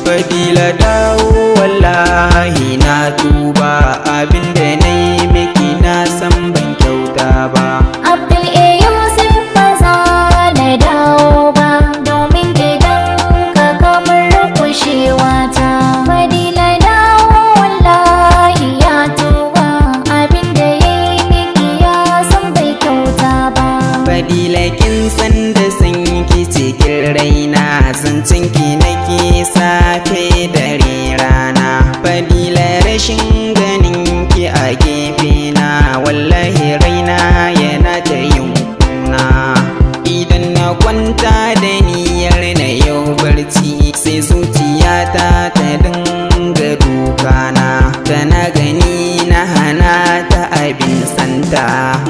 fadila dawo wallahi na tuba abinda na yi miki na san ban kyauta ba Abdul A Yusuf ba za na dawo ba domin gidan ka kamar kushewa ta. Fadila dawo wallahi ya tuba abinda ya yi miki ya san bai kyauta ba. fadila kin san da san ki cikin raina zancen ki nake safe dare rana fadila rashin ganin ki a gefe na wallahi raina yana ta yin kuna idan na kwanta da niyyar na yau barci sai zuciyata ta dinga dukana tana gani na hana ta abin santa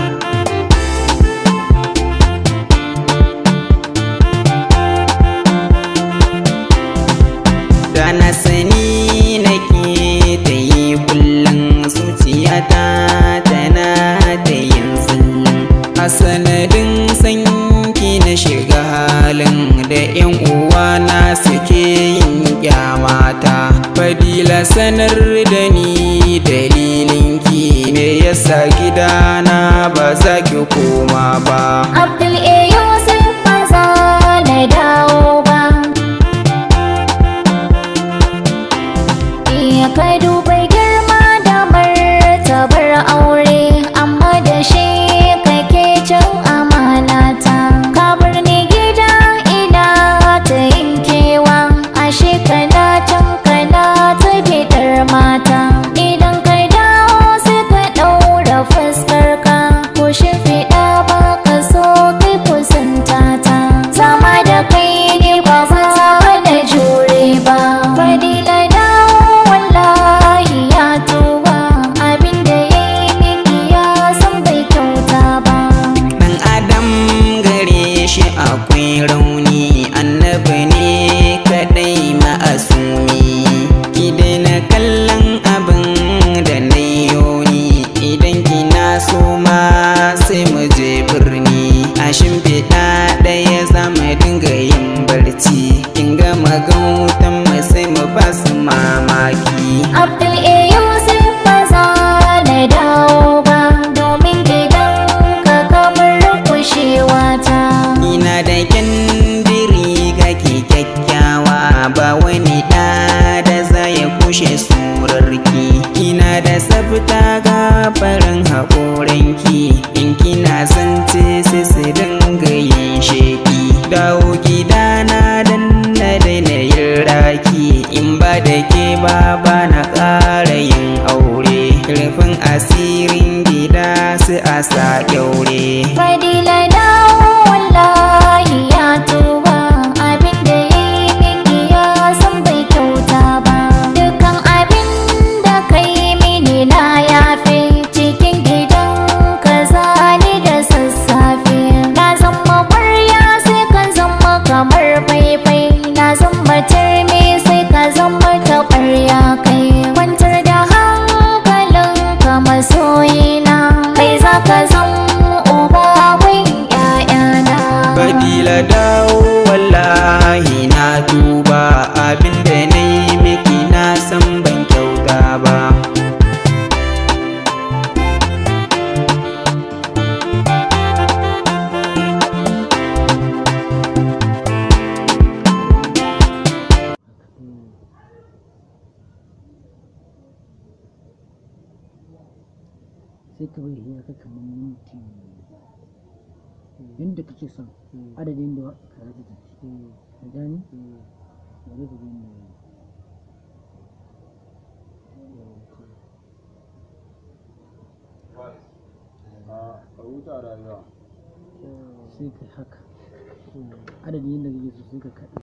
da na sani nake ta yi kullum zuciyata tana ta yin zillin a sanadin sanki na shiga halin da yan uwa na suke yin kyamata fadila sanar da ni dalilinki me yasa gidana ba za ki koma ba Abdul A Yusuf ba za na dawo ba. Iya ka duba girma da martabar aure amma da shi kake cin amanata. Ka bar ni gida ina ta yin kewa ashe kana can kana ta bidar mata. Idan ka dawo sai ka ɗaura fuskar ka ko shimfiɗa ba ka so kai kusanta ta. Zama da kai ne ba za na jure ba. Fadila dawo wallahi ya tuba abinda ya yi miki ya san bai kyauta ba. Dan Adam gare shi akwai rauni annabi ne kadai ma'asumi ki daina kallon abin da na yoni idan kina so ma sai mu je birni a shimfiɗa ɗaya za mu dinga yin barci kin ga magautan mu sai mu ba su mamaki Abdul A Yusuf ba za na dawo ba domin gidan ka kamar kushewa ta. Ina da kyandiri kake kyakkyawa ba wani ɗa da za ya kushe surarki Ina da tsafta ga farin haƙoranki in kina zance sai su dinga yin sheki Dawo gidana dan na daina yin raki in ba da ke ba ba na ƙara yin aure Rufin asirin gida su a sa kyaure Fadila dawo wallahi ya tuba abinda ya yi miki ya san bai kyauta ba. Dukan abin da ka yi mini na yafe cikin gidan ka zani da sassafe. Na zama ƙwarya sai ka zama kamar faifai. Na zama turmi sai ka zama taɓarya kai. Kwantar da hankalin ka masoyina kai za ka zama uba wai ƴaƴana. Fadila dawo wallahi na tuba abinda na yi miki na san ban kyauta ba sai ka bari ya kai kamar minti yadda kake son adadin da ka rage tafi ka gani bari ka gani a huta rayuwa sai ka haka adadin yadda kake so sai ka kaɗa